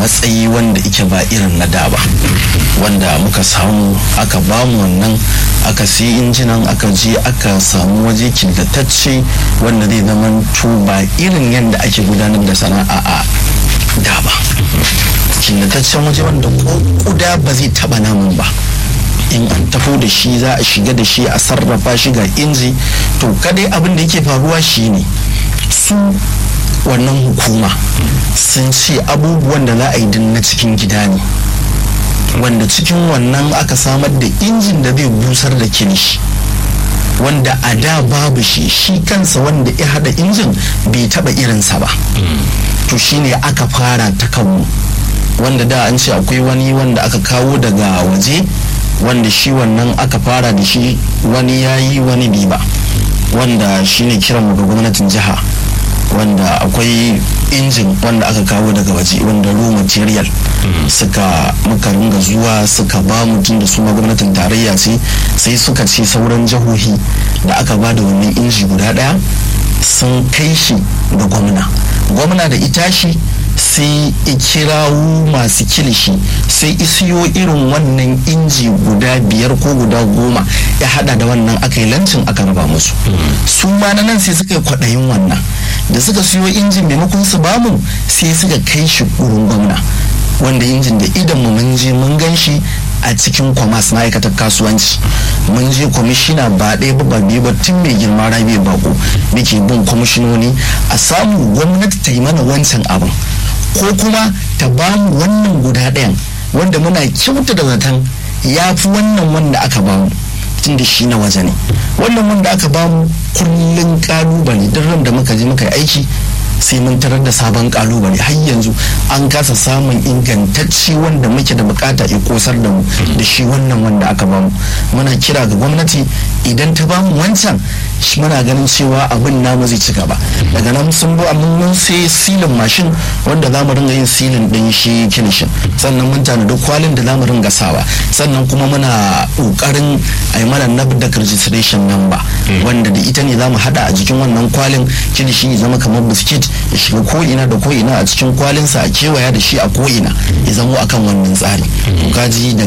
matsayi wanda ike ba irin na da ba wanda muka samu aka bamu wannan aka sai injinan aka je aka samu waje killatacce wanda zai zama ba irin yadda ake gudanar da sana'a a da ba killataccen waje wanda kuda ba zai taba namun ba in an taho da shi za a shiga da shi a sarrafa shi ga inji to kadai abin da yake faruwa shine su wannan hukuma sun ce abubuwan da za a yi din na cikin gida ne wanda cikin wannan aka samar da injin da zai busar da kilishi wanda a da babu shi shi kansa wanda ya hada injin bai taba irinsa ba to shine aka fara ta kanmu wanda da an ce akwai wani wanda aka kawo daga waje wanda shi wannan aka fara da shi wani ya yi wani bi ba wanda shine kiranmu ga gwamnatin jiha wanda akwai injin wanda aka kawo daga waje wanda raw material suka muka ringa zuwa suka ba mutum da suna gwamnatin tarayya ce sai suka ce sauran jihohi da aka ba da wannan inji guda daya sun kai shi ga gwamna gwamna da ita shi sai kirawo masu kilishi sai isiyo irin wannan inji guda biyar ko guda goma ya hada da wannan aka yi lancin aka raba musu su ma na nan sai suka yi kwaɗayin wannan da suka siyo injin maimakon su bamu sai suka kai shi wurin gwamna wanda injin da idan mu mun je mun gan shi a cikin kwamas ma'aikatar kasuwanci mun je kwamishina ba ɗaya ba biyu ba tun mai girma rabi bako muke bin kwamishinoni a samu gwamnati ta yi mana wancan abin ko kuma ta ba mu wannan guda ɗayan wanda muna kyauta da zaton ya fi wannan wanda aka ba mu tun da shi na waje ne wannan wanda aka ba mu kullum kalubale duk ran da muka je muka yi aiki sai mun tarar da sabon kalubale har yanzu an kasa samun ingantacci wanda muke da bukata ya kosar da mu da shi wannan wanda aka bamu muna kira ga gwamnati idan ta bamu wancan muna ganin cewa abin namu zai ci gaba daga nan sun bu amma mun sai silin mashin wanda za mu ringa yin silin din shi kinishin sannan mun tanadi kwalin da za mu ringa sawa sannan kuma muna kokarin a yi mana nabdak registration number wanda da ita ne za mu hada a jikin wannan kwalin kilishi ya zama kamar biskit ya shiga ko'ina da ko'ina a cikin kwalinsa a kewaya da shi a ko'ina ya zamo akan wannan tsari kaji